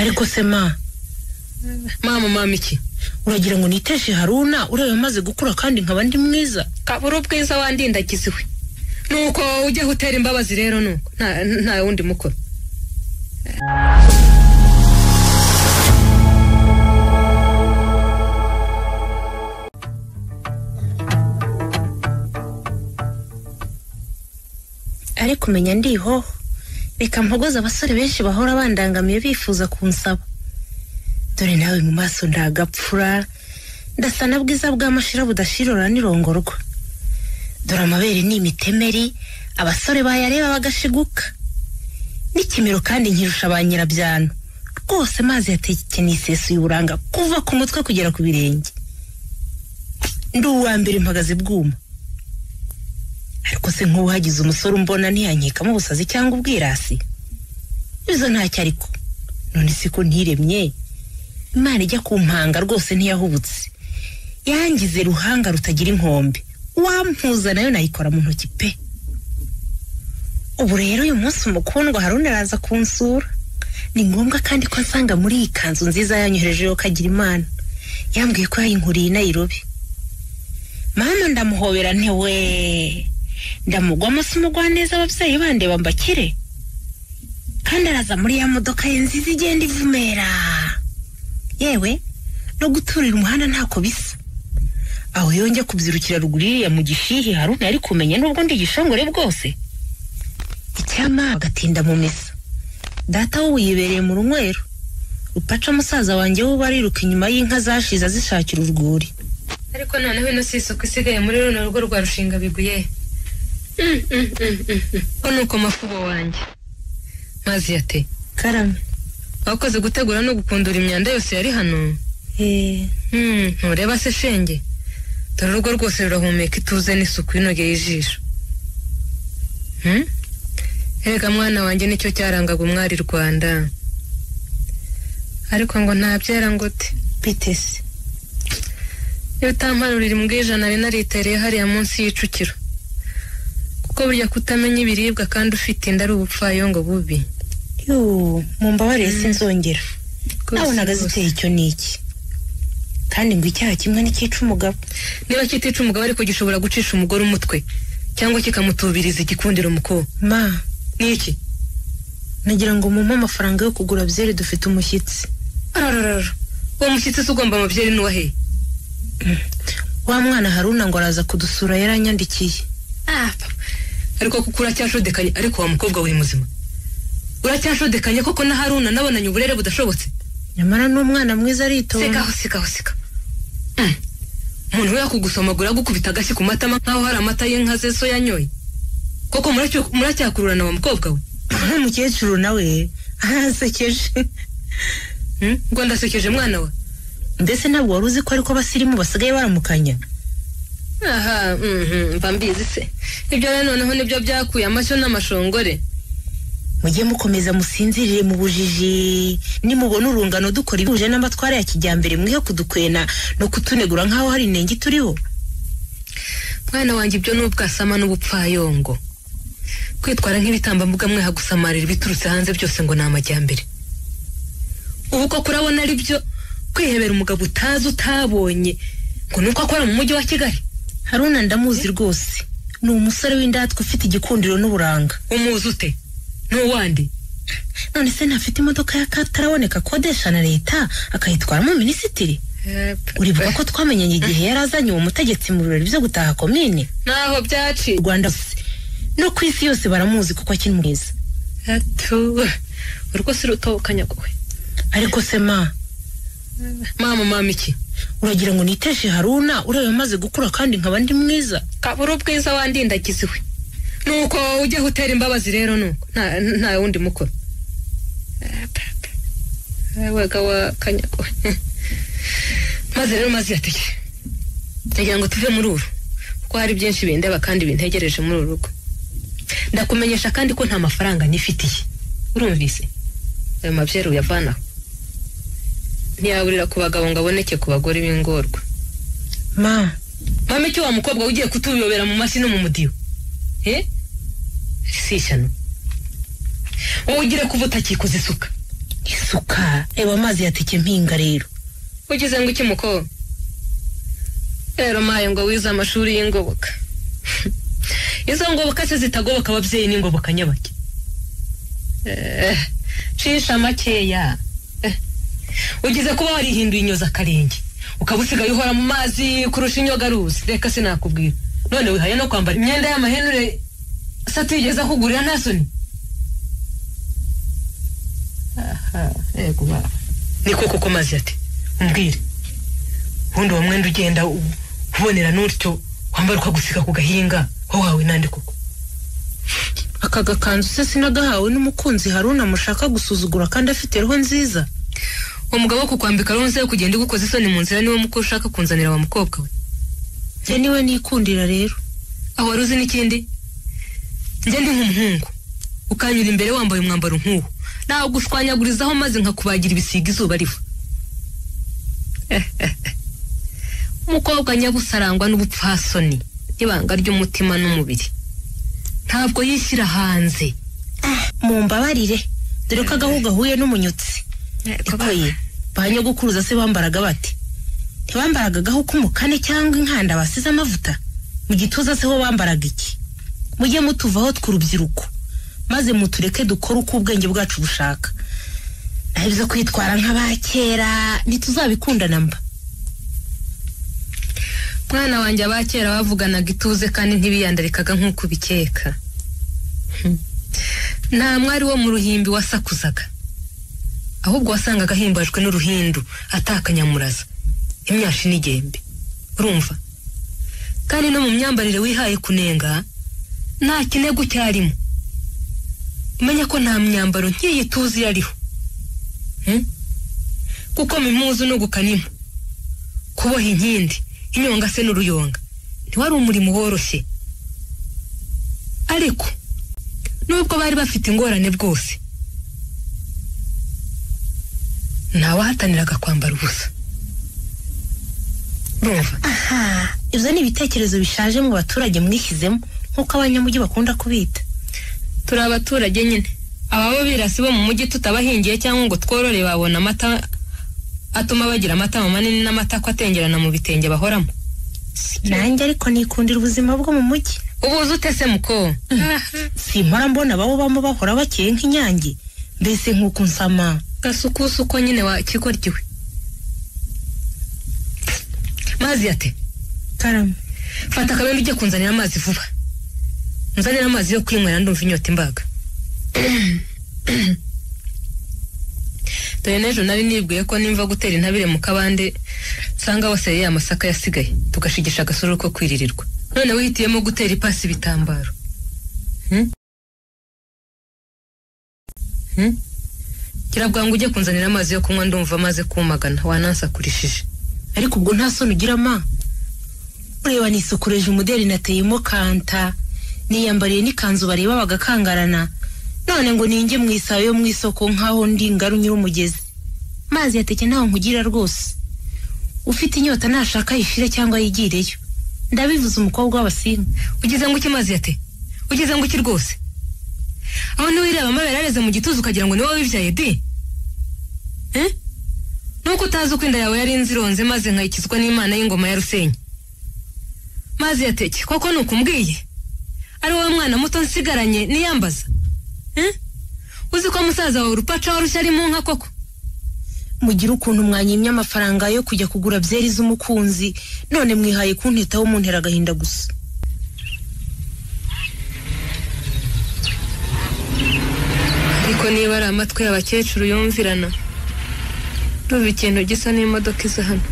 ariko se ma mama mama iki uragira ngo niteshe haruna ureba amaze gukura kandi nkaba ndi mwiza kabura ubwiza wandindagiza iwe nuko ujya utera imbabazi rero nuko nta nta wundi mukoro ariko umenya ndiho reka mpogoze abasore benshi bahora bandangamiye bifuza kunsaba dore nawe mu maso ndagapfura ndasa na bwiza bw'amashira budashirora n'irongorwa dore amabere ni imitemeri abasore bayareba bagashiguka n'ikimero kandi nkirusha ba nyirabyano rwose mazi yatekeye isesuye uburanga kuva ku mutwe kugera ku birenge ndi uwa mbere mpagaze bwuma ariko se nk'uwagize umusore umbona ntiyankekamo ubusazi cyangwa ubwirasi izo ntacyo ariko none si ko ntiremye imana ijya ku mpanga rwose ntiyahubutse yangize ruhanga rutagira inkombe wampuza nayo nayikora mu ntoki pe ubu rero uyu munsi umukundwa haruna araza kunsura ni ngombwa kandi ko nsanga muri iyi kanzu nziza yanyoherejeho kagira imana yambwiye ko yayinkuriye inayirobe mama ndamuhobera ntiwe ndamugwamo si umugwa neza ababyeyi bande bambakire kandi araza muri ya modoka ye nziza igenda ivumera yewe no guturira umuhanda ntako bisa aho yonge kubyirukira ruguru iriya mu gishihi haruna yari kumenya n'ubwo ndi igishongore bwose icyama agatinda mu misa data we yibereye mu runywero rupaca musaza wanjye we bariruka inyuma y'inka zashize azishakira urwuri ariko noneho ino si isuku isigaye muri runo rugo rwa rushinga biguye ko ni uko mafubo wanjye mazi yate karame wakoze gutegura no gukundura imyanda yose yari hano ntureba se shenge dore urugo rwose rurahumeka ituze n'isuku inogeye ijisho erega mwana wanjye nicyo cyarangaga umwari rwanda ariko ngo ntabyera ngo te bitese iyo utamparurira imbwijana nari naritereye hariya munsi y'icukiro kuko burya kutamenya ibiribwa kandi ufite inda ari ubupfayongo bubi yoo mu mbabare sinzongera nabonaga ziteye icyo n'iki kandi ngo icyaha kimwe ntikica umugabo niba kitica umugabo ariko gishobora gucisha umugore umutwe cyangwa kikamutubiriza igikundiro umukobwa ma n'iki nagira ngo mumpe amafaranga yo kugura byeri dufite umushyitsi arararara uwo mushyitsi se ugomba amabyeri n'uwaheye wa mwana haruna ngo araza kudusura yaranyandikiye ah ariko kuko uracyashodekanye ariko wa mukobwa we muzima uracyashodekanye koko na haruna nabonanye uburere budashobotse nyamara n'umwana mwiza aritonda sigaho sigaho siga umuntu we yakugusomagura agukubita agashyi ku matama nk'aho hari amata y'inka ze so yanyoye koko muracyakururana wa mukobwa we nta mukecuru nawe arasekeje ngo ndasekeje mwana we mbese ntabwo wari uzi ko ariko abasirimu basigaye baramukanya aha mba mbizi se ibyo rero noneho nibyo byakuye amashyo n'amashongore mujye mukomeza musinzirire mu bujiji nimubona urungano dukora ibihuje n'amatwara ya kijyambere mwihe kudukwena no kutunegura nk'aho hari intenge turiho mwana wanjye ibyo ni ubwasama n'ubupfayongo kwitwara nk'ibitambambuga mweha gusamarira ibiturutse hanze byose ngo ni amajyambere ubu koko urabona ari byo kwihebera umugabo utazi utabonye ngo ni uko akora mu mujyi wa kigali haruna ndamuzi rwose ni umusore w'indatwa ufite igikundiro n'uburanga umuzi ute ntuwandi none se ntafite imodoka y'akataraboneka akodesha na leta akayitwaramo minisitiri uribuka ko twamenyanye igihe yari azanye uwo mutegetsi mu birori byo gutaha komine naho byaciye rwanda no ku isi yose baramuzi kuko akiri mwiza urwo si rutobokanya kwe ariko se ma mama mama iki uragira ngo niteshe haruna ureba amaze gukura kandi nkaba ndi mwiza kabura ubwiza wandindagiza iwe nuko ujya utera imbabazi rero nuko nta wundi mukoro wega wa kanyago maze rero maze yatege ndagira ngo tuve muri uru kuko hari byinshi bindeba kandi bintegereje muri uru rugo ndakumenyesha kandi ko nta mafaranga nifitiye urumvise ayo mabyeru uyavanaho ntiyaburira ku bagabo ngo aboneke ku bagore b'ingorwa ma mama icyo wa mukobwa ugiye kutuyobera mu mashyi no mu mudiyo eh si ishyano wowe ugire kuva utakikoza isuka isuka reba amazi yatike mpinga rero ugize ngo iki muko rero maye ngo wize amashuri y'ingoboka izo ngoboka se zitagoboka ababyeyi n'ingoboka nyabake Eh, cisha makeya Eh, ugize kuba warihinduye inyoza akarenge ukaba usigaye uhora mu mazi kurusha inyogaruzi reka sinakubwira none wihaye no kwambara imyenda y'amahenure se atigeze akugurira nta soni aha yego baba niko koko mazi ati umbwire ubundi uwo mwenda ugenda u- ubonera n'utyo wambara ukagusiga ku gahinga wahawe nandi koko aka gakanzu se sinagahawe n'umukunzi haruna mushaka gusuzugura kandi afite roho nziza uwo mugabo wo kukwambika ronse yo kugenda ugukoza isoni mu nzira niwo muko ushaka kunzanira wa mukobwa we njye niwe nikundira rero aho wari uzi n'ikindi njye ndi nk'umuhungu ukanyura imbere wambaye umwambaro nk'uwo ntabwo ushwanyagurizaho maze nkakubagira ibisiga izuba riva umukobwa nyabusa arangwa n'ubupfasoni n'ibanga ry'umutima n'umubiri ntabwo yishyira hanze mumbabarire dore ko agahu gahuye n'umunyotsi ariko ye ba nyogokuruza se bambaraga bate ntibambaraga agahu k'umukane cyangwa inkanda basize amavuta mu gituza se ho bambaraga iki mujye mutuvaho tw'urubyiruko maze mutureke dukore uko ubwenge bwacu bushaka naho ibyo kwitwara nk'aba kera ntituzabikundana mba mwana wanjye aba kera bavuganaga ituze kandi ntibiyandarikaga nk'uko ubikeka Hmm. nta mwari wo mu ruhimbi wasakuzaga ahubwo wasangaga ahimbajwe n'uruhindu atakanyamuraza imyashi n'igembe urumva kandi no mu myambarire wihaye kunenga nta kinego cyarimo umenya ko nta myambaro nk'iyi tuzi yariho Hmm? kuko mimuzi unugukanimo kuboha inkindi inyonga se n'uruyonga ntiwari umurimo woroshye ariko nubwo bari bafite ingorane bwose ntawahataniraga kwambara ubusa urumva aha ibyo ni ibitekerezo bishaje mu baturage mwishyizemo nk'uko abanyamujyi bakunda kubita turi abaturage nyine ababa birasi bo mu mujyi tutabahingiye cyangwa ngo tworore babona amata atuma bagira amatama manini n'amatako atengerana mu bitenge bahoramo nanjye ariko nikundira ubuzima bwo mu mujyi ubuze ute se muko simpora mbona bawubamo bahora bakeye nk'inyange mbese nk'uko nsama gasukusi uko nyine wakigoryiwe mazi ate karame fata akabembe ujye kunzanira amazi vuba nzanira amazi yo kwinywera ndumva inyota imbaga dore n'ejo nari nibwiye ko nimva gutera intabire mu kabande nsanga wasereye amasaka yasigaye tugashigisha agasuru ko kwiririrwa none wihitiyemo gutera ipasi ibitambaro Hmm? Hmm? gira bwangu ujye kunzanira amazi yo kunywa ndumva amaze kumagana wanansakurishije ariko ubwo nta soni ugira ma ureba nisukureje umuderi nateyemo kanta niyambariye n'ikanzu bareba bagakangarana none ngo ninjye mu isayo yo mu isoko nk'aho ndi ngaru nyir'umugezi mazi yateke ntaho nkugira rwose ufite inyota nashaka ayishire cyangwa yigireyo ndabivuze umukobwa w'abasinga ugize ngo ukimazi ate ugize ngo iki rwose aho ntiwireba amabere areze mu gituza ukagira ngo ni wowe wibyaye de Eh? nuko utazi uko inda yawe yari inzironze maze nkayikizwa n'imana y'ingoma ya rusenyi mazi yateke koko ni ukumbwiye ari wowe mwana muto nsigaranye niyambaza Eh? uzi ko musaza wawe urupaca warushya ari mu nka koko mugira ukuntu mwanyimye amafaranga yo kujya kugura byeri z'umukunzi none mwihaye kuntitaho muntera agahinda gusa ariko niba ari amatwi y'abakecuru yumvirana ruba ikintu gisa n'imodoka iza hano